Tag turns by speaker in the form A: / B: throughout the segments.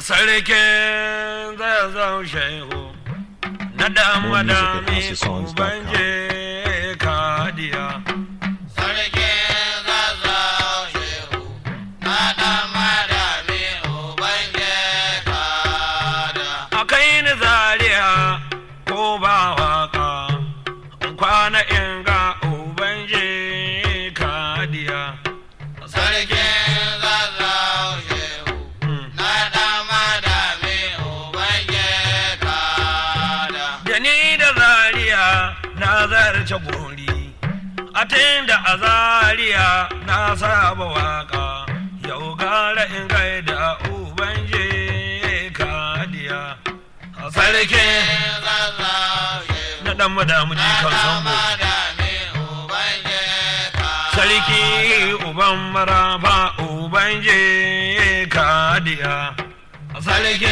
A: sarkin zazzau shehu na dan
B: More music at
A: madami
B: houseofsongs.com.
A: ubanje kadiya
C: Sarkin zazzau shehu, na ɗan madami ubanje kada.
A: a kai ni zariya ko ba waka kwana in ga ubanje kadiya
C: Sarkin zazzau shehu, na ɗan madami ubanje kada.
A: da ni da zariya na zarce gori a da a zariya na saba waka yau gara in gaida ubanje kadiya a sarkin
C: Sarkin zazzau shehu,
A: na dan madamu
C: na
A: jikan
C: ɗan
A: sambo
C: madami ubanje kada.
A: sarki uban marafa uban je kadiya a sarki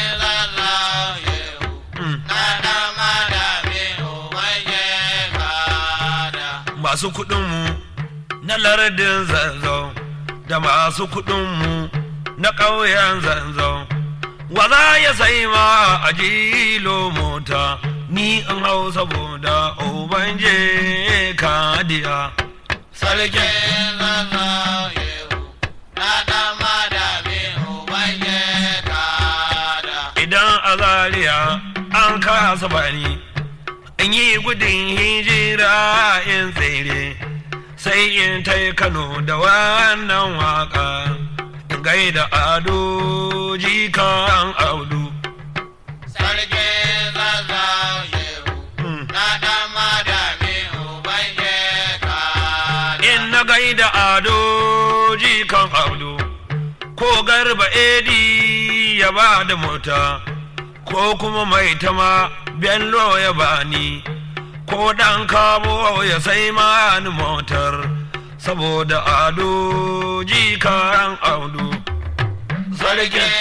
A: Mm. masu kuɗinmu na lardin zanzau da masu kuɗinmu na ƙauyen zanzau wa za ya sai ma a jilo mota ni in hau saboda uban je kadiya sarki idan a zaria an kasa bani in yi gudun hijira in tsere sai in tai kano da wannan waka in gaida ado jikan audu Mm. in na gaida ado jikan audu ko garba edi ya ba da mota ko kuma mai tama bello ya bani ko dan kabo ya sai mani motar saboda ado jikan audu sarkin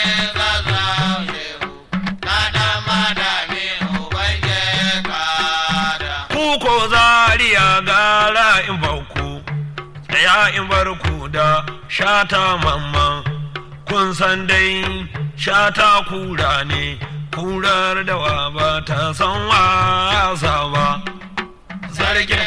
A: kuko zariya gara in bauku tsaya in barku da shata mamman kun san dai shata kura ne kurar da wa ba ta san wasa ba sarkin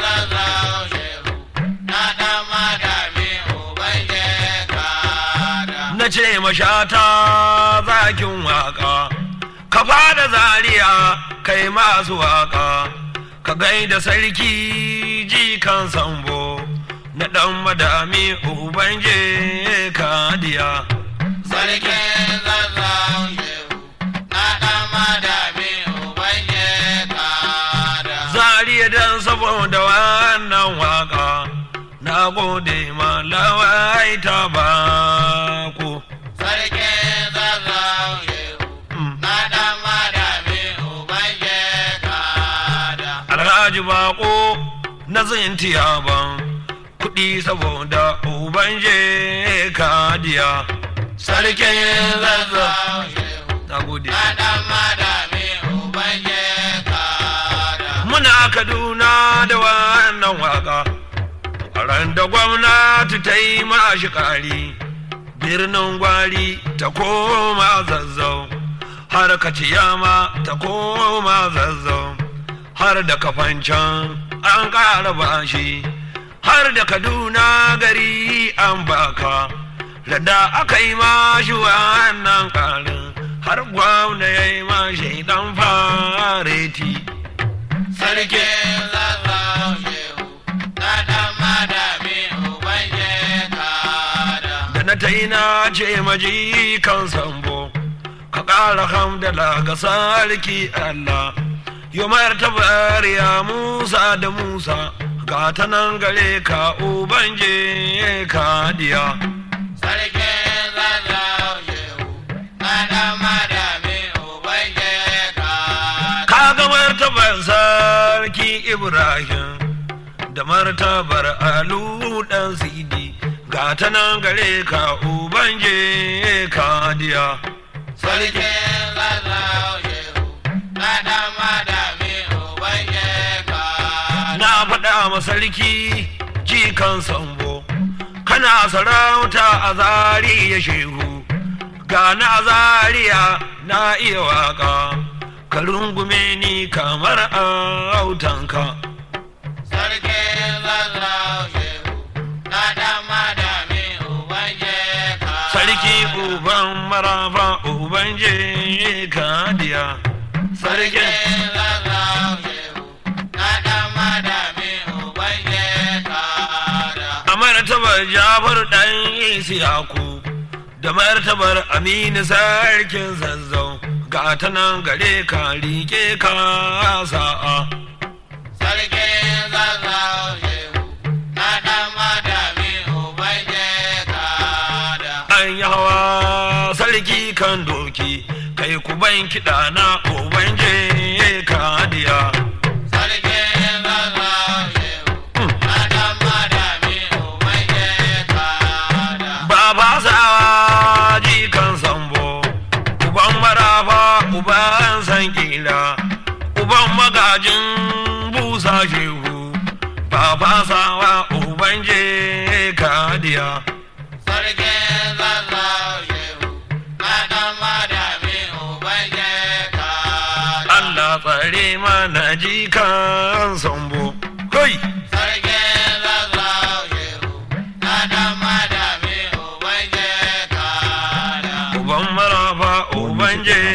A: na ce mashata zakin waka ka fada zariya kai masu waka ka gaida sarki jikan sambo na dan madami ubanje kadiya
C: Sarkin zazzau shehu, na ɗan madami ubanje kada.
A: zariya dan saboda wannan waka na gode ma lawai ta bako
C: Sarkin zazzau shehu, na ɗan madami ubanje kada.
A: alhaji bako na zintiya ban kuɗi saboda ubanje kadiya sarkin zazzau
C: Zazzau shehu,
A: na gode
C: na ɗan madami ubanje kada.
A: muna kaduna da wannan waka a ran da gwamnati ta yi mashi ƙari birnin gwari ta koma zazzau har kaciyama ta koma zazzau har da kafancan an ƙara bashi har da kaduna gari an baka da aka yi mashi wannan ƙarin har gwamna ya yi mashi dan fareti
C: Sarkin zazzau shehu, na ɗan madami ubanje kada.
A: da na ta yi na ce maji kan sambo ka ƙara hamdala ga sarki Allah yi martabar ya Musa da Musa ga ta nan gare ka ubanje ka diya
C: Sarkin zazzau shehu, na ɗan madami ubanje kada.
A: ka ga martabar sarki Ibrahim da martabar Alu dan Sidi ga ta nan gare ka ubanje ka diya
C: Sarkin zazzau shehu, na ɗan madami ubanje kada.
A: na faɗa ma sarki jikan sambo kana sarauta a zari ya shehu ga na zariya na iya waka ka rungume ni kamar autanka
C: Sarkin zazzau shehu na dan madami uban jeka.
A: sarki uban marafa uban je kadiya sarki
C: Sarkin zazzau shehu na dan madami uban jeka.
A: a martabar jafar dan isiyaku da martabar aminu sarkin zazzau ga ta nan gare ka rike ka sa'a
C: Sarkin zazzau shehu na dan madami uban jeka.
A: an yi hawa sarki kan doki kai ku ban kiɗa na uban je kadiya
C: Sarkin zazzau shehu na dan madami uban jeka.
A: Baba sawa jikan sambo, uban marafa, uban san kila, uban magajin busa shehu, baba sawa uban je kadiya.
C: Sarkin zazzau shehu na dan madami uban jeka.
A: Allah tsare mana jikan sambo. Kai!
C: Sarkin zazzau shehu na dan madami uban jeka.
A: Uban marafa, uban je